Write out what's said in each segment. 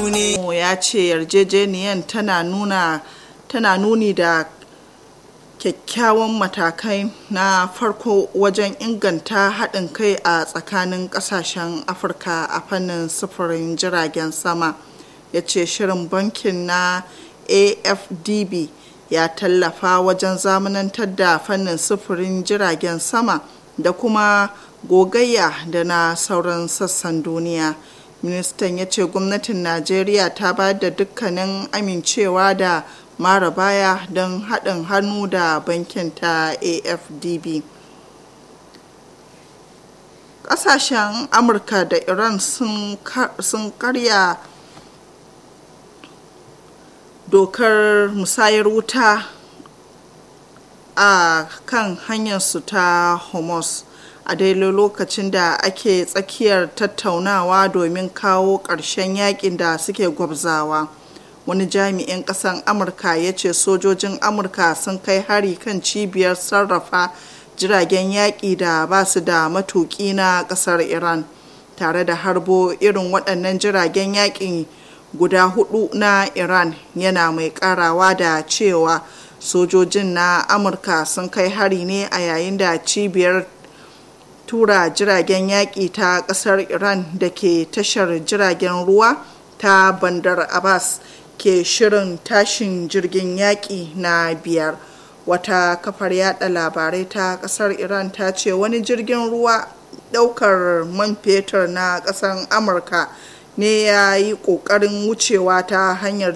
duniya ya ce yarjejeniyar tana nuna tana nuni da kyakkyawan matakai na farko wajen inganta haɗin kai a tsakanin ƙasashen afirka a fannin sufurin jiragen sama ya ce shirin bankin na afdb ya tallafa wajen zamanantar da fannin sufurin jiragen sama da kuma gogayya da na sauran sassan duniya ministan ya ce gwamnatin najeriya ta ba da dukkanin amincewa da mara baya don haɗin hannu da bankin ta afdb ƙasashen amurka da iran sun karya dokar musayar wuta a kan hanyarsu ta homos a daidai lokacin da ake tsakiyar tattaunawa domin kawo ƙarshen yakin da suke gwabzawa wani jami'in ƙasan amurka ya ce sojojin amurka sun kai hari kan cibiyar sarrafa jiragen yaƙi da ba su da matuƙi na ƙasar iran tare da harbo irin waɗannan jiragen yaƙi guda hudu na iran yana mai ƙarawa da cewa sojojin na amurka sun kai hari ne a yayin da cibiyar tura jiragen yaƙi ta ƙasar iran da ke tashar jiragen ruwa ta bandar abbas ke shirin tashin jirgin yaƙi na biyar wata kafar yada labarai ta ƙasar iran ta ce wani jirgin ruwa ɗaukar man fetur na ƙasar amurka ne ya yi ƙoƙarin wucewa ta hanyar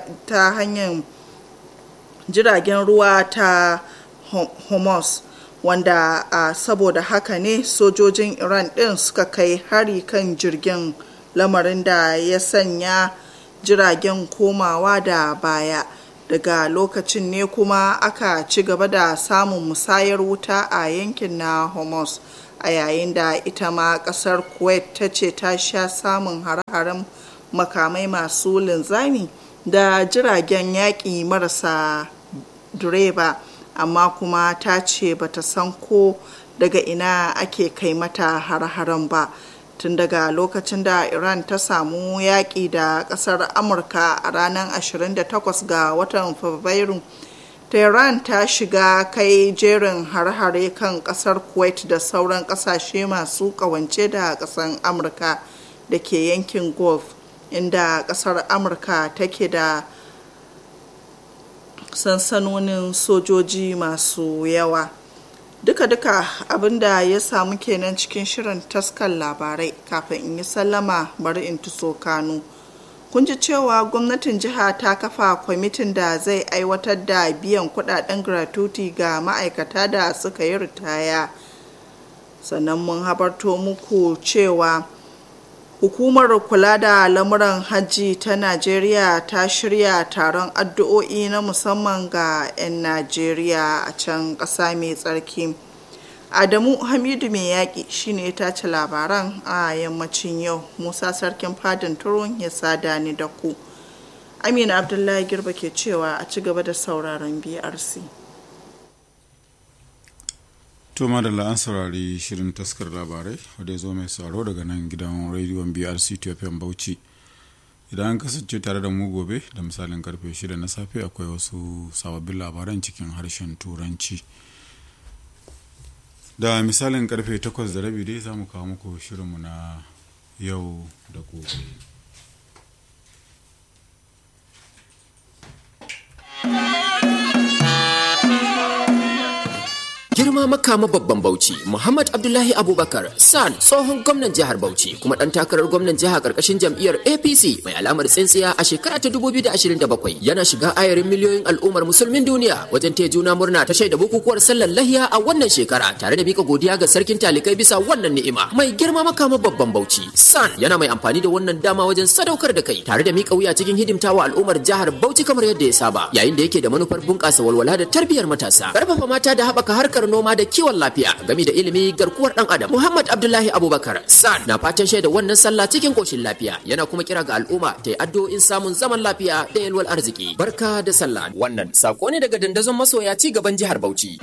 jiragen ruwa ta homos wanda a saboda haka ne sojojin iran ɗin suka kai hari kan jirgin lamarin da ya sanya jiragen komawa da baya daga lokacin ne kuma aka ci gaba da samun musayar wuta a yankin na homos a yayin da ita ma kasar kuwait ta ce ta sha samun hare-haren makamai masu linzami da jiragen yaƙi marasa direba amma kuma ta ce bata san ko daga ina ake kai mata hare-haren ba tun daga lokacin da iran ta samu yaƙi da ƙasar amurka a ranar 28 ga watan fabrairu tehran ta shiga kai jerin har-hare kan ƙasar kuwait da sauran ƙasashe masu ƙawance da ƙasar amurka da ke yankin gulf inda ƙasar amurka take da sansanonin sojoji masu yawa duka-duka abinda ya samu kenan cikin shirin taskar labarai kafin in yi sallama bari in tuso kanu kun ji cewa gwamnatin jiha ta kafa kwamitin da zai aiwatar da biyan kudaden gratuity ga ma'aikata da suka yi ritaya sannan mun habarto muku cewa hukumar kula da lamuran hajji ta najeriya ta shirya taron addu'o'i na musamman ga 'yan najeriya a can ƙasa mai tsarki adamu hamidu mai yaƙi shine ya tace labaran a yammacin yau musa sarkin fadin turun ya sada ni da ku amina abdullahi girba ke cewa a ci gaba da sauraron brc to madalla an saurari shirin taskar labarai wadda ya zo mai sauraro daga nan gidan rediyon brc ethiopian bauchi idan an kasance tare da mu gobe da misalin karfe 6 na safe akwai wasu sababbin labaran cikin harshen turanci da misalin karfe 8 da rabi dai za mu kawo muku shirinmu na yau da gobe girma makama babban bauchi muhammad abdullahi abubakar san tsohon gwamnan jihar bauchi kuma dan takarar gwamnan jiha karkashin jam'iyyar apc mai alamar tsintsiya a shekara ta 2027 yana shiga ayarin miliyoyin al'ummar musulmin duniya wajen taya juna murna ta shaida bukukuwar sallar lahiya a wannan shekara tare da mika godiya ga sarkin talikai bisa wannan ni'ima mai girma makama babban bauchi san yana mai amfani da wannan dama wajen sadaukar da kai tare da mika wuya cikin hidimtawa al'ummar jihar bauchi kamar yadda ya saba yayin da yake da manufar bunƙasa walwala da tarbiyyar matasa karfafa mata da haɓaka harkar noma da kiwon lafiya game da ilimi garkuwar dan adam Muhammad Abdullahi Abubakar San na fatan shaida wannan sallah cikin koshin lafiya yana kuma kira ga al'umma ta yi addu'o'in samun zaman lafiya da yalwar arziki barka da sallah wannan sako ne daga dandazon masoya ci gaban jihar Bauchi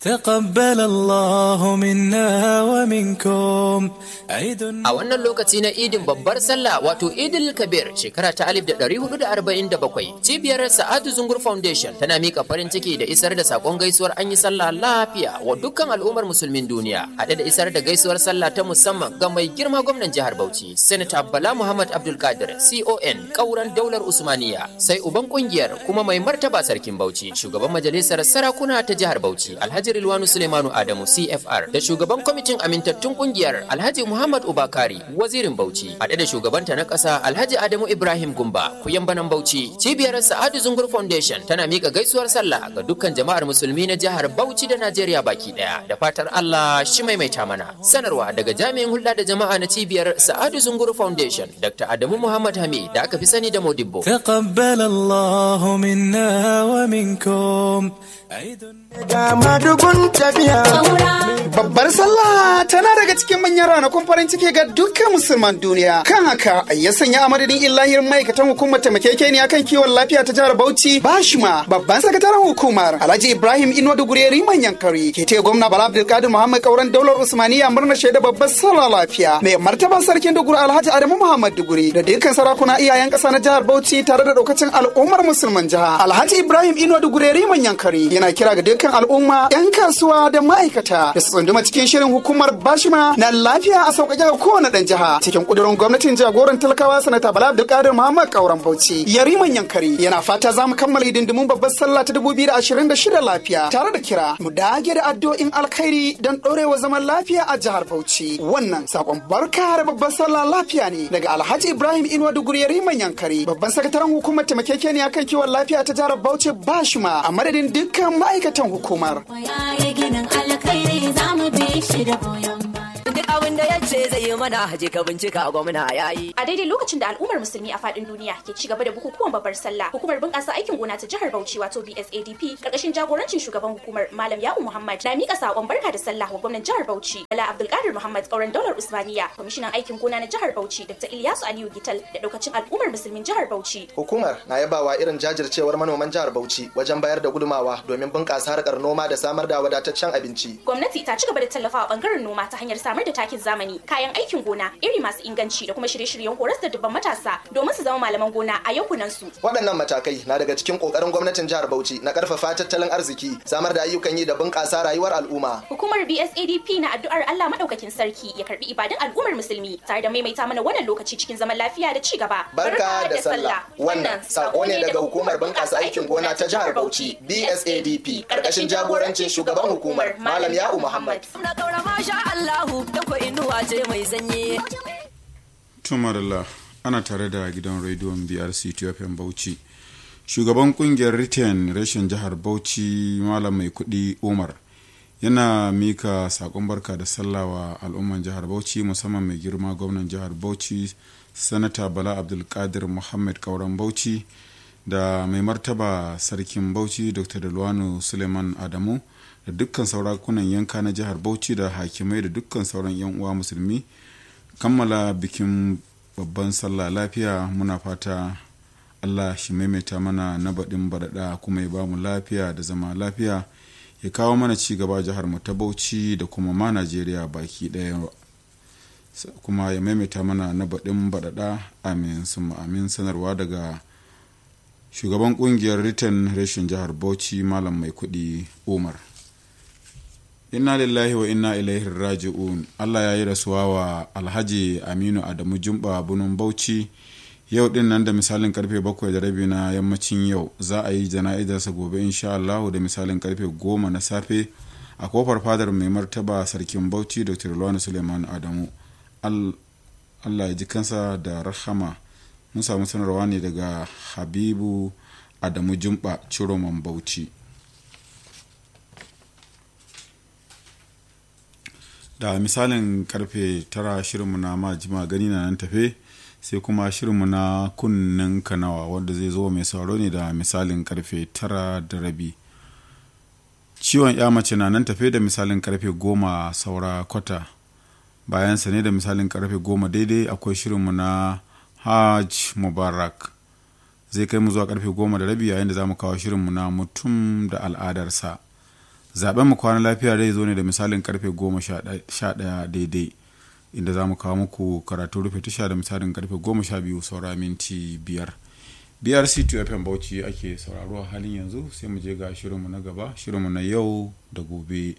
تقبل الله منا ومنكم عيد A wannan lokaci na idin babbar sallah wato idil kabir shekara ta 1447 cibiyar sa'adu zungur foundation tana mika farin ciki da isar da sakon gaisuwar an yi sallah lafiya wa dukkan al'ummar musulmin duniya haɗe da isar da gaisuwar sallah ta musamman ga mai girma gwamnan jihar bauchi senator bala muhammad abdulkadir con kauran daular usmaniya sai uban kungiyar kuma mai martaba sarkin bauchi shugaban majalisar sarakuna ta jihar bauchi alhaji rilwanu suleimanu adamu cfr da shugaban kwamitin amintattun kungiyar alhaji muhammad ubakari wazirin bauchi haɗe da shugabanta na ƙasa alhaji adamu ibrahim gumba kuyan banan bauchi cibiyar sa'adu zungur foundation tana miƙa gaisuwar sallah ga dukkan jama'ar musulmi na jihar bauchi da najeriya baki ɗaya da fatar allah shi maimaita mana sanarwa daga jami'in hulɗa da jama'a na cibiyar sa'adu zungur foundation dr adamu muhammad hamid da aka fi sani da modibbo تقبل الله منا ومنكم عيد Babbar sallah tana daga cikin manyan ranakun farin ciki ga dukkan musulman duniya. Kan haka ya sanya a madadin illahir ma'aikatan hukumar taimakekeniya kan kiwon lafiya ta jihar Bauchi Bashima babban sakataren hukumar Alhaji Ibrahim Inuwa Dugureri manyan kari ke taya gwamna Bala Abdulkadir Muhammad Kauran daular Usmaniya murnar shaida babbar sallah lafiya. Mai martaban sarkin Duguri Alhaji Adamu Muhammad Duguri da dukkan sarakuna iyayen ƙasa na jihar Bauchi tare da daukacin al'ummar musulman jiha. Alhaji Ibrahim Inuwa Dugureri manyan kari yana kira ga dukkan al'umma 'yan kasuwa da ma'aikata da su tsunduma cikin shirin hukumar bashima na lafiya a sauƙaƙe ga kowane ɗan jiha cikin ƙudurin gwamnatin jagoran talakawa sanata bala abdulkadir muhammad kauran bauchi yariman yankari yana fata za mu kammala hidindimun babbar sallah ta dubu biyu da ashirin da shida lafiya tare da kira mu dage da addu'o'in alkhairi don ɗorewa zaman lafiya a jihar bauchi wannan sakon barka da babbar sallah lafiya ne daga alhaji ibrahim inuwa duguri yariman yankari babban sakataren hukumar taimakekeniya kan kiwon lafiya ta jihar bauchi bashima a madadin dukkan ma'aikatan hukumar ya ginin alkhairi za mu bi shi da goyon baya. duk abin da ya ce zai yi mana haje ka bincika gwamna ya yi. A daidai lokacin da al'ummar musulmi a faɗin duniya ke ci gaba da bukukuwan babbar sallah, hukumar bunƙasa aikin gona ta jihar Bauchi wato BSADP karkashin jagorancin shugaban hukumar Malam Ya'u Muhammad na mika sakon barka da sallah wa gwamnan jihar Bauchi Bala Abdulkadir Muhammad kauran daular Usmaniya, kwamishinan aikin gona na jihar Bauchi Dr. Ilyasu Aliyu Gital da daukacin al'ummar musulmin jihar Bauchi. Hukumar na yabawa irin jajircewar manoman jihar Bauchi wajen bayar da gudumawa domin bunƙasa harkar noma da samar da wadataccen abinci. Gwamnati ta ci gaba da tallafawa bangaren noma ta hanyar samar da takin zamani, kayan aikin gona, iri masu inganci da kuma shirye-shiryen horas da dubban matasa domin su zama malaman gona a yankunan su. Waɗannan matakai na daga cikin ƙoƙarin gwamnatin jihar Bauchi na ƙarfafa tattalin arziki, samar da ayyukan yi da bunƙasa rayuwar al'umma. Hukumar BSADP na addu'ar Allah madaukakin sarki ya karbi ibadun al'ummar musulmi tare da maimaita mana wannan lokaci cikin zaman lafiya da ci gaba. Barka da sallah. Wannan sako ne daga hukumar bunƙasa aikin gona ta jihar Bauchi, BSADP, ƙarƙashin jagorancin shugaban hukumar Malam Ya'u Muhammad. Na kaura masha Allahu da ko inuwa ce mai sanyi. tumarala ana tare da gidan rediyon brc ethiopian bauchi shugaban kungiyar retain reshen jihar bauchi malam mai kudi umar yana mika sakon barka da sallah wa al'umman jihar bauchi musamman mai girma gwamnan jihar bauchi sanata bala abdulkadir muhammad kauran bauchi da mai martaba sarkin bauchi dr dalwano suleiman adamu da dukkan saurakunan yanka na jihar bauchi da hakimai da dukkan sauran 'yan uwa musulmi kammala bikin babban sallah lafiya muna fata allah shi maimaita mana na baɗin baɗaɗa kuma ya bamu lafiya da zama lafiya ya kawo mana ci gaba jihar mu ta bauchi da kuma ma najeriya baki ɗaya kuma ya maimaita mana na baɗin baɗaɗa amin sun amin sanarwa daga shugaban ƙungiyar return reshen jihar bauchi malam mai kuɗi umar inna lillahi wa inna ilaihi raji'un allah ya yi rasuwa wa alhaji aminu adamu jumba bunun bauchi yau din nan da misalin karfe bakwai da rabi na yammacin yau za a yi jana'izarsa gobe insha allahu da misalin karfe goma na safe a kofar fadar mai martaba sarkin bauchi dr luwani suleiman adamu allah ya ji kansa da rahama mun samu sanarwa ne daga habibu adamu jumba ciroman bauchi da misalin karfe tara shirinmu na majima gani na nan tafe sai kuma shirinmu na kunnen kanawa wanda zai zo mai sauro ne da misalin karfe tara da rabi ciwon ya mace na nan tafe da misalin karfe goma saura kwata bayansa ne da misalin karfe goma daidai akwai shirinmu na hajj mubarak zai kai mu zuwa karfe goma da rabi yayin da za mu kawo shirinmu na mutum da al'adarsa zaben mu kwana lafiya zai zo ne da misalin karfe goma sha ɗaya daidai inda za mu kawo muku karatu rufe tasha da misalin karfe goma sha biyu saura minti biyar brc 2 fm bauchi ake sauraro a halin yanzu sai mu je ga shirinmu na gaba shirinmu na yau da gobe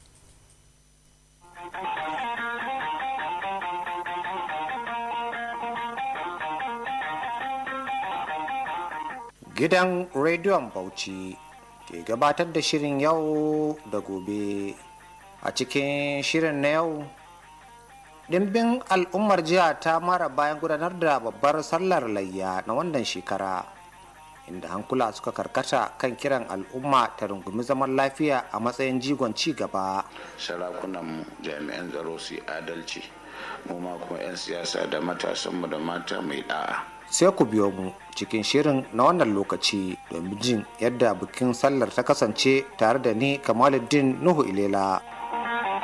gidan rediyon bauchi ke gabatar da shirin yau da gobe a cikin shirin na yau dimbin al'ummar jiha ta mara bayan gudanar da babbar sallar layya na wannan shekara inda hankula suka karkata kan kiran al'umma ta rungumi zaman lafiya a matsayin jigon ci gaba sarakunan jami'an tsaro su adalci mu ma kuma 'yan siyasa da matasanmu da mata mai da'a sai ku biyo mu cikin shirin na wannan lokaci domin jin yadda bikin sallar ta kasance tare da ni kamaluddin nuhu ilela